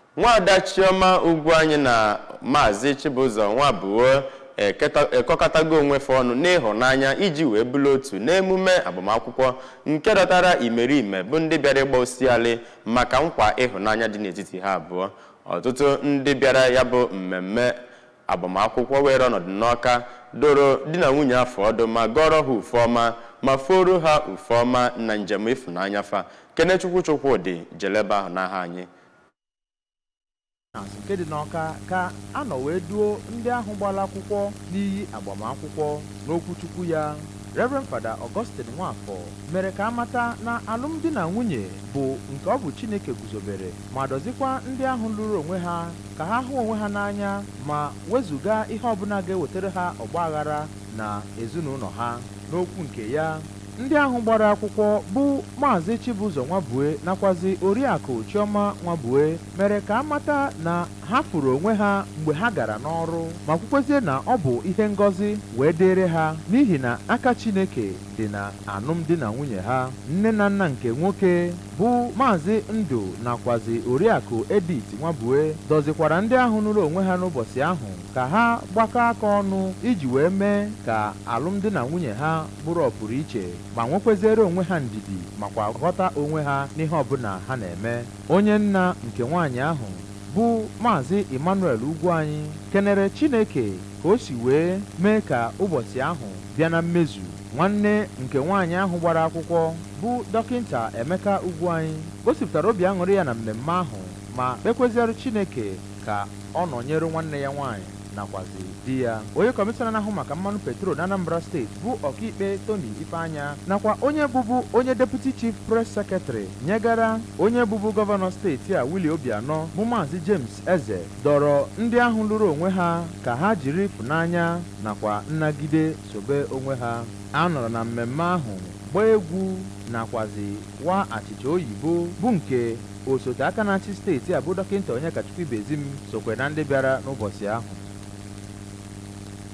nwaada chioma ugwu anyị na maazị chibụzọ nwabuo ekọkọtago onwefe ọnụ n'ịhụnanya iji wee bụrụ otu n'emume agbamakwụkwọ nke dọtara imerime bụ ndị bịara ịgba osialị maka nkwa ịhụnanya dị n'etiti ha abụọ ọtụtụ ndị bịara ya bụ mmemme agbamakwụkwọ were ọnọdụ n'ọka doro di na nwunye afọ ọdụ ma gọrọ ha ufe ọma ma foro ha ufe ọma na njem ịfụnanya fa kenechukwu chukwudị jeleba ahụ n'aha anyị nke dị n'ọka ka a nọ wee duo ndị ahụ gbara akwụkwọ n'iyi agbamakwụkwọ n'okwuchukwu ya Reverend Fada Augustine Nwafọ mere ka amata na alụmdi na nwunye bụ nke ọ bụ Chineke guzobere ma dọzikwa ndị ahụ lụrụ onwe ha ka ha hụ onwe ha n'anya ma wezụga ihe ọbụla ga-ewetara ha ọgba aghara na ezinụlọ ha n'okwu nke ya ndị ahụ gbara akwụkwọ bụ maazị Chibụzọ Nwabue nakwazi oriakụ Chioma Nwabue mere ka amata na ha furu onwe ha mgbe ha gara n'ọrụ ma kwukwezie na ọ bụ ihe ngọzi wee dịrị ha n'ihi na aka Chineke dị na alụmdi na nwunye ha nne na nna nke nwoke bụ maazị Ndụ nakwazi oriakụ Edith Nwabue dọzikwara ndị ahụ nụrụ onwe ha n'ụbọchị ahụ ka ha gbakọ aka ọnụ iji wee mee ka alụmdi na nwunye ha bụrụ ọpụrụ iche ma nwekweziere onwe ha ndidi makwa ghọta onwe ha n'ihe ọbụla ha na-eme onye nna nke nwaanyị ahụ bụ maazị Emmanuel ugwu anyị kenere Chineke ka o si wee mee ka ụbọchị ahụ bịa na mmezu nwanne nke nwaanyị ahụ gbara akwụkwọ bụ dọkịta Emeka ugwu anyị gosipụtara obi aṅụrị ya na mmemme ahụ ma kpekweziere Chineke ka ọ nọnyere nwanne ya nwaanyị nakwazi di ya onye kọmishọna na-ahụ maka mmanụ petrol na Anambra steeti bụ ọkaikpe Tony Ifeanya nakwa onye bụbu onye deputy chief press secretary nyegara onye bụbu gọvanọ steeti a Willie Obianọ bụ maazị James Eze dọrọ ndị ahụ lụrụ onwe ha ka ha jiri ịfụnanya nakwa nnagide sobe onwe ha a nọrọ na mmemme ahụ gbaa egwu nakwazi wa achịcha oyibo bụ nke osote aka na-achị steeti a bụ dọkịta Onyekachukwu Ibezim sokwe na ndị bịara n'ụbọchị ahụ